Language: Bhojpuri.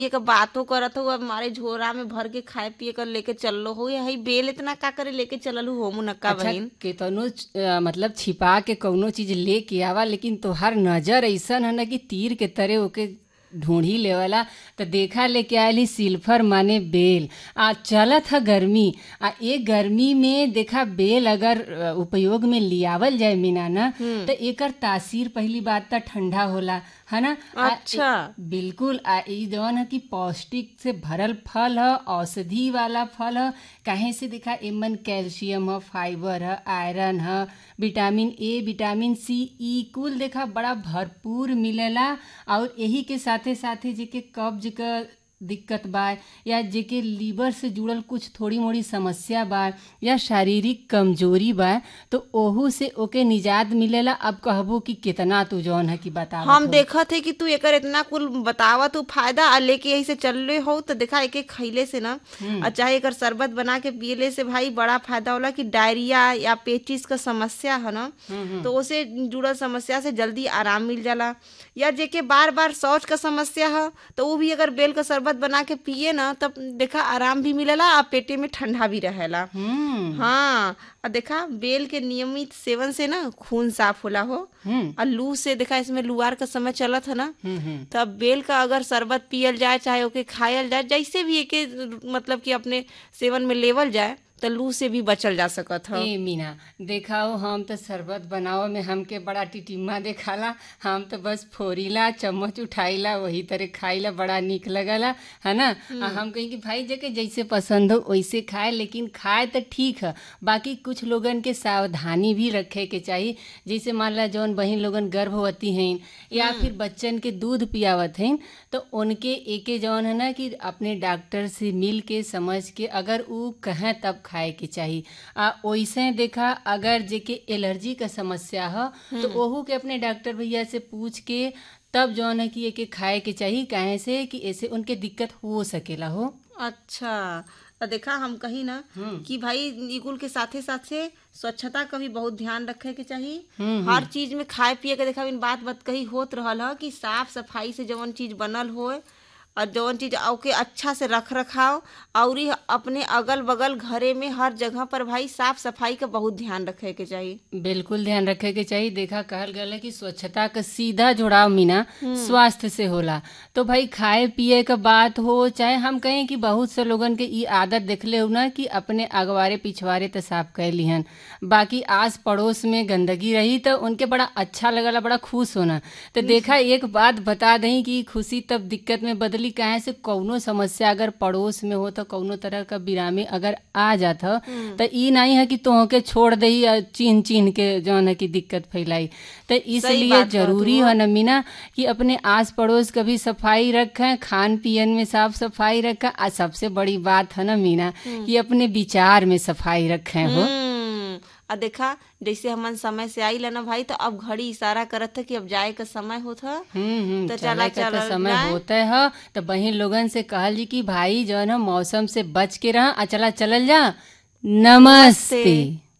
एक बातो करत हो अब हमारे झोरा में भर के खाए पिए कर लेके चललो हो हई बेल इतना का करे लेके चललू हो मुनक्का अच्छा बहिन केतनो अ, मतलब छिपा के कौनो चीज लेके आवा लेकिन तोहार नजर ऐसन है ना कि तीर के तरह ओके ढूंढी लेवला तो देखा लेके आयली सिल्फर माने बेल आ चलत है गर्मी आ ए गर्मी में देखा बेल अगर अ, उपयोग में लियावल जाए मीना ना तो एकर तासीर पहली बात तो ठंडा होला है ना आ, अच्छा। ए- बिल्कुल आ ई जवन है कि पौष्टिक से भरल फल है औषधि वाला फल है काहे से देखा एमन कैल्शियम है फाइबर है आयरन है विटामिन ए विटामिन सी ई कुल देखा बड़ा भरपूर मिलेला और यही के साथे साथे जेके कब्ज क दिक्कत बा या जेके लीवर से जुड़ल कुछ थोड़ी मोड़ी समस्या बा या शारीरिक कमजोरी बा तो ओहू से ओके निजात मिलेला अब कहबो कि कितना तू जौन है कि बता हम देखत है कि तू एकर इतना कुल बतावा तू फायदा आ लेके यही से चलले हो तो देखा एक एक खैले से ना और चाहे एकर शरबत बना के पियले से भाई बड़ा फायदा होला कि डायरिया या पेचिस का समस्या है ना तो उसे जुड़ल समस्या से जल्दी आराम मिल जाला या जेके बार बार शौच का समस्या है तो वो भी अगर बेल का शरबत बना के पिए ना तब देखा आराम भी मिलेला आ पेटे में ठंडा भी रहेला हम्म हाँ और देखा बेल के नियमित सेवन से ना खून साफ होला हो हम्म और लू से देखा इसमें लुआर का समय चलत है ना हम्म हम्म तो अब बेल का अगर शरबत पियल जाए चाहे ओके खायल जाए जैसे भी एके मतलब कि अपने सेवन में लेवल जाए तो लू से भी बचल जा सकत है ए मीना देखाओ हम तो शरबत बनाओ में हमके बड़ा टिटिम्मा देखाला हम तो बस फोरीला चम्मच उठाइला वही तरह खाइला बड़ा निक लगला है ना आ हम कहीं कि भाई जके जैसे पसंद हो वैसे खाए लेकिन खाए तो ठीक है बाकी कुछ लोगन के सावधानी भी रखे के चाहिए जैसे मान ला जौन बहन लोगन गर्भवती हैं या फिर बच्चन के दूध पियावत हैं तो उनके एके जौन है ना कि अपने डॉक्टर से मिल के समझ के अगर ऊ कहें तब खाए के चाहिए आ वैसे देखा अगर जेके एलर्जी का समस्या है तो ओहू के अपने डॉक्टर भैया से पूछ के तब जौन है कि एके खाए के चाहिए काहे से कि ऐसे उनके दिक्कत हो सकेला हो अच्छा तो देखा हम कही ना कि भाई ई कुल के साथे साथे स्वच्छता का भी बहुत ध्यान रखे के चाहिए हर चीज में खाए पिए के देखा इन बात बात कही होत रहल ह कि साफ सफाई से जवन चीज बनल होए और जवन चीज ओके अच्छा से रख रखाव और ई अपने अगल बगल घरे में हर जगह पर भाई साफ सफाई का बहुत ध्यान रखे के चाहिए बिल्कुल ध्यान रखे के चाहिए देखा कहल गया कि स्वच्छता का सीधा जुड़ाव मीना स्वास्थ्य से होला तो भाई खाए पिए का बात हो चाहे हम कहें कि बहुत से लोगन के ई आदत देखले हो ना कि अपने अगवारे पिछवारे तो साफ कर लिहन बाकी आस पड़ोस में गंदगी रही तो उनके बड़ा अच्छा लगला बड़ा खुश होना तो देखा एक बात बता दें कि खुशी तब दिक्कत में बदली काहे से कौनो समस्या अगर पड़ोस में हो तो कौनो तरह का बिरामी अगर आ जात ह तो ई नहीं है कि तोह के छोड़ दही और चिन्ह चिन्ह के जौन है कि दिक्कत फैलाई तो इसलिए बात कहत जरूरी है न मीना कि अपने आस पड़ोस का भी सफाई रखें खान पियन में साफ सफाई रखें आ सबसे बड़ी बात है ना मीना कि अपने विचार में सफाई रखें हो हम्म, आ देखा जैसे हमन समय से आई ना भाई तो अब घड़ी इशारा करत था कि अब जाए का समय होत ह हम्म हम्म तो चले चला का तो चलल समय जाए। होते है तो बहन लोगन से कहल जी कि भाई जौन है मौसम से बच के रह आ चला चलल जा नमस्ते